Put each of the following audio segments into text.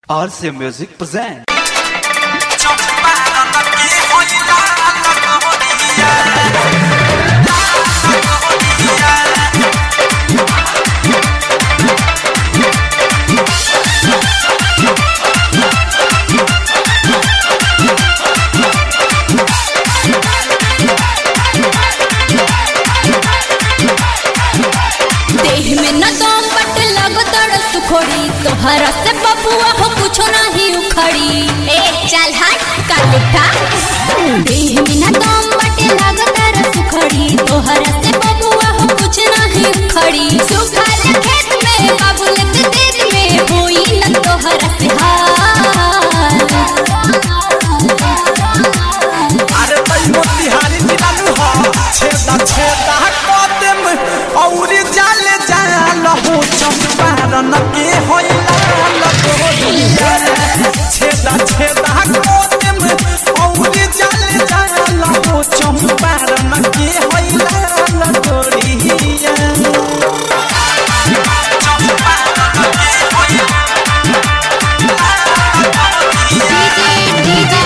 RC Music present. देह में न दम बट लग तड़ सुखोड़ी तोहरा से बबुआ हो कुछो नहीं उखड़ी ए चल हट कर उठा देह में न दम बट लग तड़ सुखोड़ी तोहरा से बबुआ हो कुछ नहीं उखड़ी सुखा खेत में बाबुल के देत में होई न तोहरा से हाल अरे तई मोतिहारी जिलालू हो छेदा छेदा कदम औरी जाले जाल हो चंपारण के होइला लगोरिया छेदा छेदा कदम औरी जाले जाल हो चंपारण के होइला लगोरिया डीजे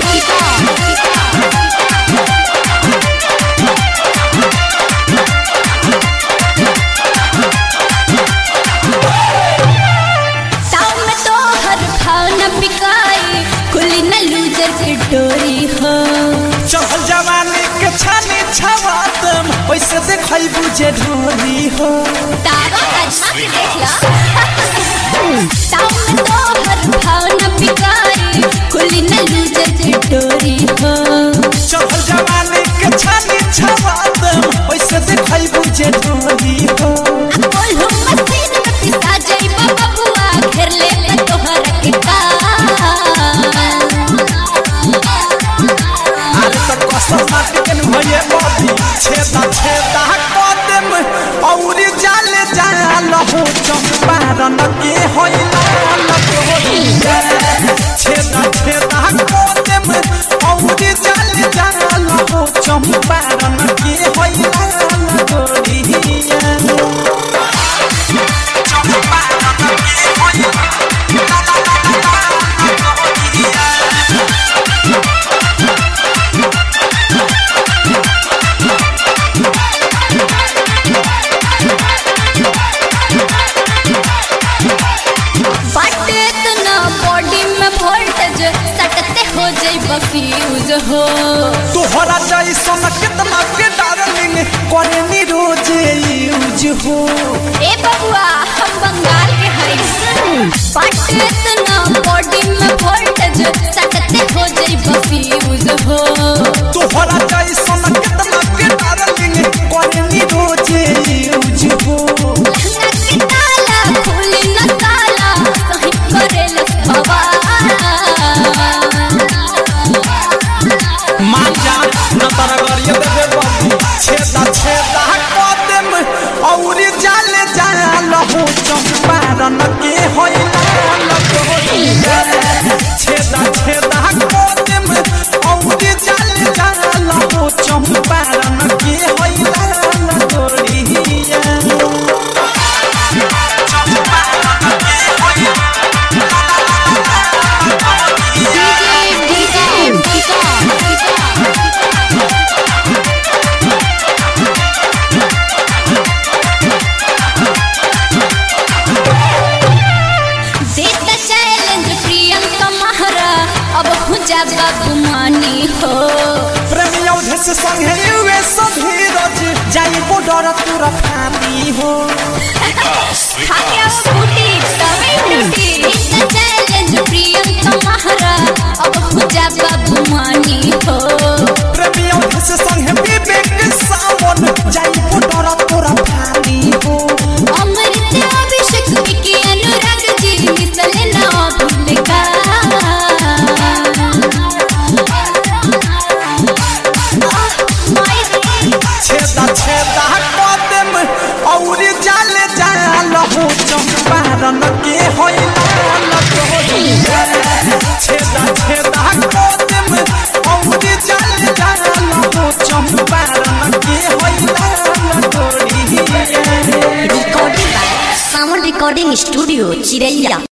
टाउन में तो हर भाव न बिकाई खुली न लूजर की डोरी हो चढ़ल जवानी के छानी छवातम वैसे देखई बुझे ढोरी हो तारो कजना के देख ला टाउन में तो हर भाव न बिकाई खुली न लूजर की डोरी हो चढ़ल जवानी के छानी छवातम वैसे देखई बुझे ढोरी हो बोल हो मसीन में पिसा जाई बबुआ घेर ले मैं तोहरा के काल अरे तो कसम माटी के भये बाबी छेदा छेदा कदम औरी जाले जाल हो चंपारण के होइला लगोरिया छेदा छेदा कदम औरी जाले जाल हो चंपारण के होइला लगोरिया बट इतना बॉडी में वोल्टेज सटते हो जाई बफ्यूज हो तोहरा जैसन कितना के डार्लिंग करे नी रोज यूज हो ए बबुआ हम बंगाल के हई बट इतना बॉडी में वोल्टेज सटते हो जाई बफ्यूज हो तोहरा जैसन कितना के डार्लिंग करे नी रोज यूज हो लहंगा के ताला खुली न ताला सही करे लखवा मान जा न तारा गरिए देबे बाबू छेदा छेदा कदम औरी जाले जाल हो चंपारण के होइला लगोरिया छेदा छेदा कदम औरी जाले जाल हो चंपारण के होइला लगोरिया देता चैलेंज प्रियंका महरा अब हो जा बाबू मानी हो प्रेमी औधे से संगे युवे सधीरज जाई बॉर्डर तुरा फानी हो खाके अब बूटी तवे टूटी देता चैलेंज प्रियंका महरा अब हो जा बाबू मानी हो प्रेमी औधे से संगे विवेक सावन जाई बॉर्डर तुरा फानी हो अमृत अभिषेक विकी अनुराग जी मिसले ना भूल का छेदा छेदा कदम औरी जाले जाल हो चंपारण के होइला लगोरिया छेदा छेदा कदम औरी जाले जाल हो चंपारण के होइला लगोरिया recording by Sound Recording Studio, Chiraiya.